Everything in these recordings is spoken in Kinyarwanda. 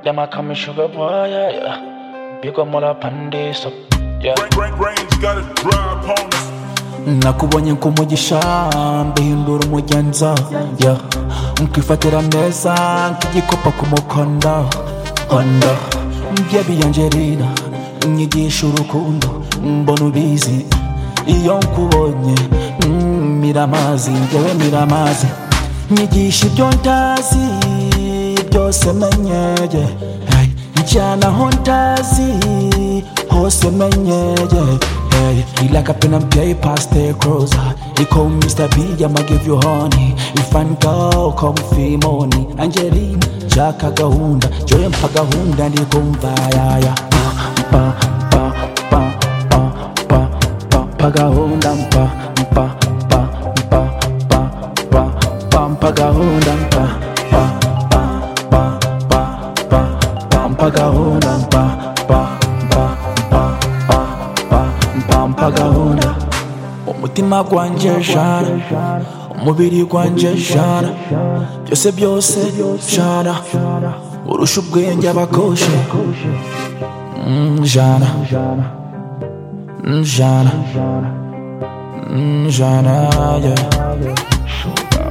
I call me sugar boy, yeah, yeah. Big up, mother, pande, so, yeah. Rank, range, gotta drive on us. nakubonye nk'umugisha mbihindura umugenza yeah. nkifatira neza nk'igikopa ku mukonda onda byebi angelina nyigisha urukundo mbona ubizi iyo nkubonye mm, mira amazi ngewe mira amazi nyigisha ibyo ntazi byose menyeye hey. njyana aho ntazi hose menyeye Hey, he like a pen and play past the closer. He call Mr. B, I'ma give you honey. If I'm go, come feel money. Angelina, chaka gahunda, joye mpagahunda ndikumvayaya. Pa pa pa pa pa pa pagahunda pa pa pa pa pa pa pa pagahunda pa pa pa pa pa pa pa pagahunda pa pa pa pa pa pa pa pagahunda umutima gwanje jara umubiri gwanje jara byose byose jara urusha ubwenge abakoshe Mm, jara Mm, jara Mm, jara yeah.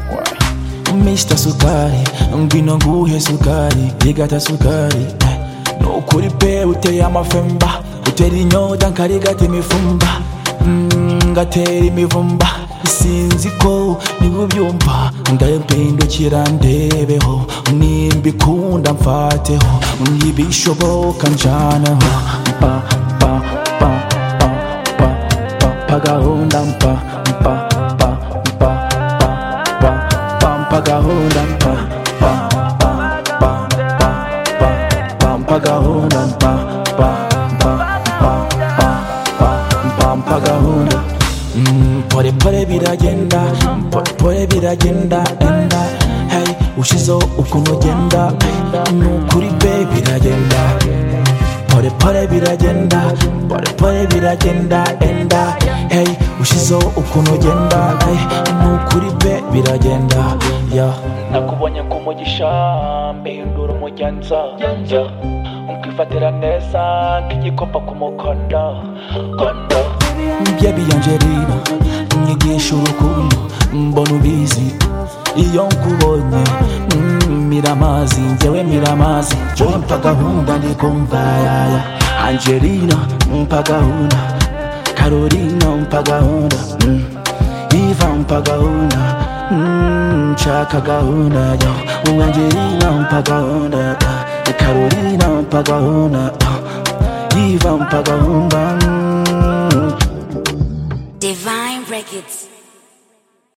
Mr. Sukari ngwino nguhe sukari igata sukari eh. nukuri pe uteye amafemba utera inyota nkarigata imifumba Mm, ngatera imivumba sinzi ko niwe ubyumva ndabindukira ndebeho nimba ikunda mfateho nibishoboka njaneho pa pa pa pa pa pa pa gahunda pa pa pa pa pa pa pa pa gahunda pa pa pa pa pa pa pa pa gahunda pa pa pa pa pa pa pa pa gahunda Mm, pore pore biragenda pore pore biragenda enda hey ushizeho ukuntu ugenda hey, ni ukuri be biragenda pore pore biragenda pore pore biragenda enda hey ushizeho ukuntu ugenda hey, ni ukuri be biragenda yeah. nakubonye nk'umugisha mbihindura umugenza yeah. nkifatira neza nk'igikopa ku mukondo kondo byebi angelina nyigisha urukundo mbona ubizi iyo nkubonye mm, mira amazi njyewe mira amazi joye mpa gahunda ndikumva yaya angelina mpa gahunda karolina mpa gahunda mm, iva mpa gahunda mm, nshaka gahunda yo angelina mpa gahunda ah, karolina mpa gahunda ah, iva mpa gahunda mm. Divine Records.